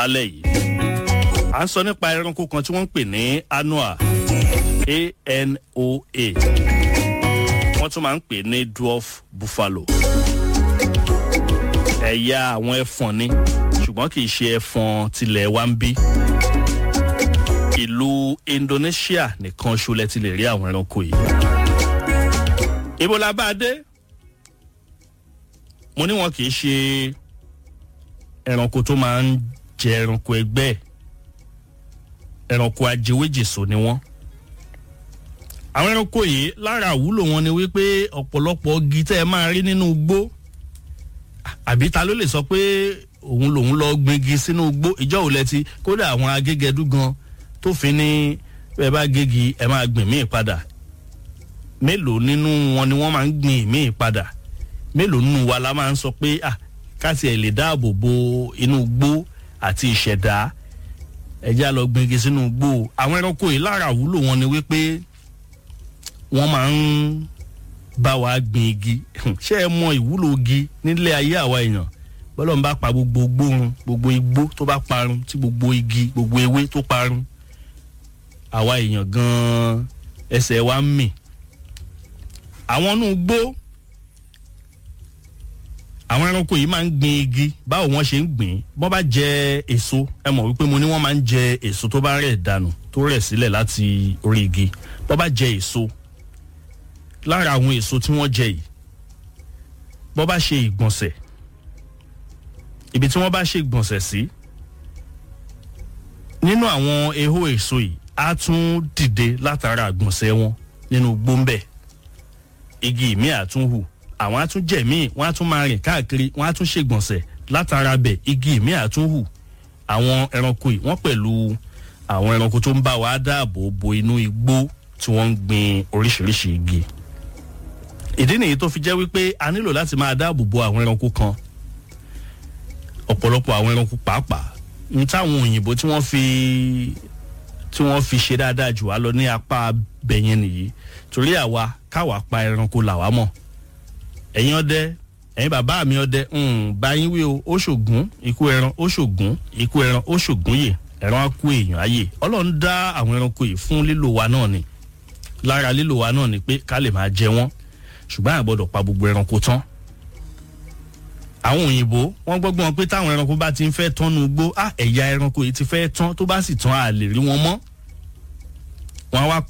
lálẹ́ yìí à ń sọ nípa ẹranko kan tí wọ́n ń pè ní anoa anoa wọ́n tún máa ń pè ní dwarf buffalo ẹ̀yà àwọn ẹfọ̀n ni ṣùgbọ́n kì í ṣe ẹfọ̀n tilẹ̀ wa ń bí ìlú indonesia nìkan ṣolẹ ti lè rí àwọn ẹranko yìí ibo la bá a dé mo ní wọn kì í ṣe ẹranko tó máa ń jẹ ẹranko ẹgbẹ́ ẹranko ajẹwéjèso ni wọ́n àwọn ẹranko yìí lára àwúlò wọn ni wípé ọ̀pọ̀lọpọ̀ igi tẹ́ ẹ máa rí nínú igbó àbí ta ló lè sọ pé òun lòun lọ gbingi sínú igbó ìjọ òun ti kódà àwọn agégẹdú gan tó fi ní ẹ bá gégi ẹ máa gbìn míì padà mélòó nínú wọn ni wọ́n máa ń gbìn míì padà mélòó nínú wa la máa ń sọ pé ah káti ẹ̀ lè dáàbò bo inú igbó àti ìṣẹ̀dá ẹja lọ gbingi sínú igbó àwọn ẹranko yìí lára àwúlò wọn ni wípé wọ́n máa ń bá wa gbin igi ṣé ẹ mọ ìwúlò igi nílé ayé àwa èèyàn bọ́lọ̀ ń bá pa gbogbo gbórun gbogbo igbó tó bá parun tí gbogbo igi gbogbo ewé tó parun àwa èèyàn gan-an ẹsẹ̀ wa ń mì àwọn inú igbó àwọn ẹranko yìí máa ń gbin igi báwo wọ́n ṣe ń gbìn bọ́n bá jẹ èso ẹ mọ̀ wípé mo ní wọ́n máa ń jẹ èso tó bá rẹ̀ dànù tó rẹ̀ sílẹ̀ láti orí igi bọ́n bá jẹ èso lára àwọn èso tí wọ́n jẹ yìí bọ́n bá ṣe ìgbọ̀nsẹ̀ ibi tí wọ́n bá ṣe ìgbọ̀nsẹ̀ sí nínú àwọn ehó èso yìí á tún dìde látara àgbọ̀nsẹ̀ wọn nínú gbóńbẹ̀ igi ìmí àtúnhù àwọn á tún jẹ̀ míì wọ́n á tún máa rìn káàkiri wọ́n á tún ṣègbọ̀nsẹ̀ látara bẹ̀ igi ìmí àtúnhù àwọn ẹranko yìí wọ́n pẹ̀lú àwọn ẹranko tó ń bá wa dáàbò bo inú igbó tí wọ́n ń gbin oríṣiríṣi igi ìdí nìyí tó fi jẹ́ wípé a nílò láti máa dáàbò bo àwọn ẹranko kan ọ̀pọ̀lọpọ̀ àwọn ẹranko pàápàá ní táwọn òyìnbó tí wọ́n fi tí wọ́n fi ṣe dáadáa jù wá lọ ní apá bẹ̀yẹn nìyí torí àwa káwa pa ẹranko làwa mọ̀ ẹ̀yin ọdẹ ẹ̀yin bàbá mi ọdẹ báyìí wí o ó ṣògùn ikú ẹran ó ṣògùn ikú ẹran ó ṣògùn yè ẹran á kú èèyàn ayè ọlọ́run dá àwọn ẹranko yìí fún lílò wa náà ni lára lílò wa náà ni pé ká lè máa jẹ wọ́n ṣùgbọ́n àgbọ̀dọ̀ pa gbogbo ẹranko tán àwọn òyìnbó wọ́n gbọ́gbọ́n pé táwọn ẹranko bá ti ń fẹ́ tán nu gbó á ẹ̀yà ẹranko yìí ti fẹ́ tán tó bá sì tán a lè rí wọn mọ́ wọ́n á wá